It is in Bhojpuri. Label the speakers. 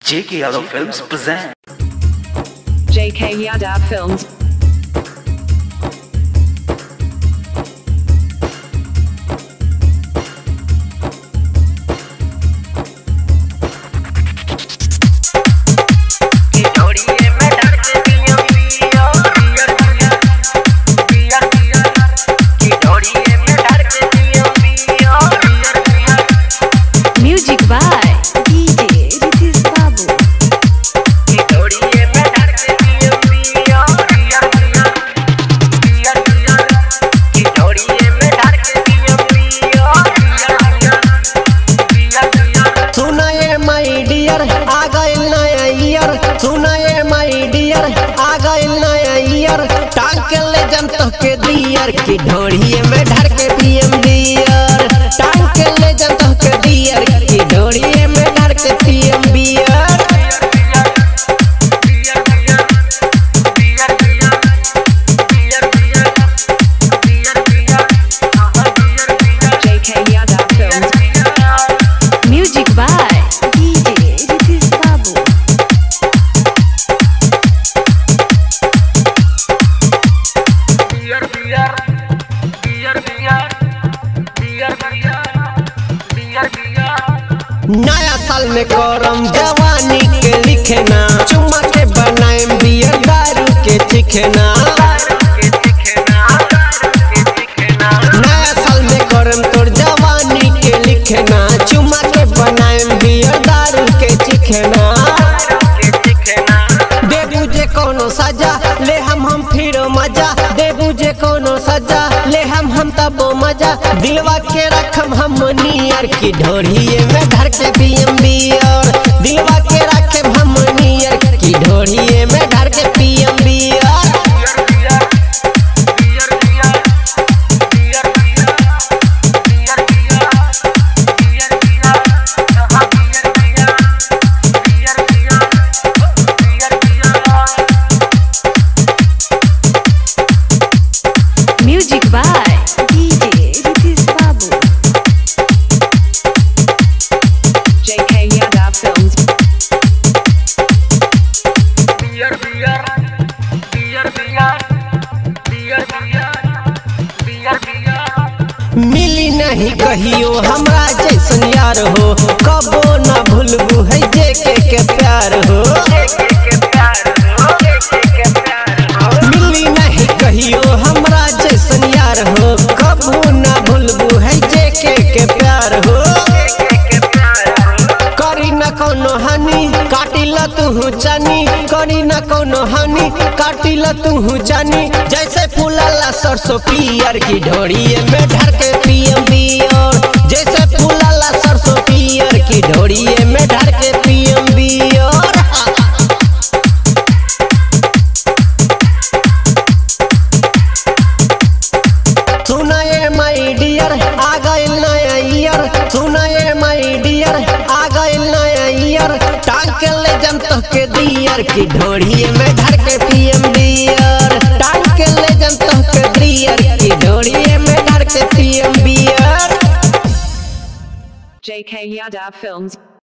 Speaker 1: J.K. Yadav Films present
Speaker 2: JK Yadav Films.
Speaker 3: Music by DJ Ritis Babu.
Speaker 4: सुनाए माई डियर आ गइल नया ईयर सुनाए माई डियर आ गइल नया ईयर टांग के ले जम तो के दियर की ढोड़िए में ढर के पीएम बियर टांग के ले जम तो के दियर की ढोड़िए में ढर के पीएम बियर
Speaker 2: JK Yadav Films.
Speaker 3: Music by DJ Ritis Babu.
Speaker 4: नया साल में करम जवानी के लिखना चुम्मा के बनाएम बियर दारू के चिखना नया साल में करम तोर जवानी के लिखना चुम्मा के बनाएम बियर दारू के चिखना दे बुझे कोनो सजा ले हम हम फिर मजा दे बुझे कोनो सजा ले हम हम तब मजा दिलवा के रखम हम नियर की ढोड़िए में धर के पीएम बियर दिलवा के रखम हम नियर की ढोड़िए में धर के पीएम बियर
Speaker 3: Music by DJ Ritis Babu.
Speaker 2: JK Yadav Films.
Speaker 4: मिली नहीं कहियो हमरा जैसन यार हो कबो ना भूलबू है जे के के प्यार हो मिली नहीं कहियो हमरा जैसन यार हो कबो ना भूलबू है जे के के प्यार हो करी न कोनो हानि काटी ल तू जानी करी न कोनो हानि काटी ल तू जानी जैसे फूलला सरसों पियर की ढोड़िए में ढर के पियम बियर जैसे फूलला सरसों पियर की ढोड़िए में ढर के पियम बियर सुनाए माई डियर आ गइल नया ईयर सुनाए माई डियर आ गइल नया ईयर टांग के ले जम तो के दियर की ढोड़िए में धर के पीएम बियर टांग के ले जम तो के दियर की ढोड़िए में धर के पीएम बियर
Speaker 2: JK Yadav Films.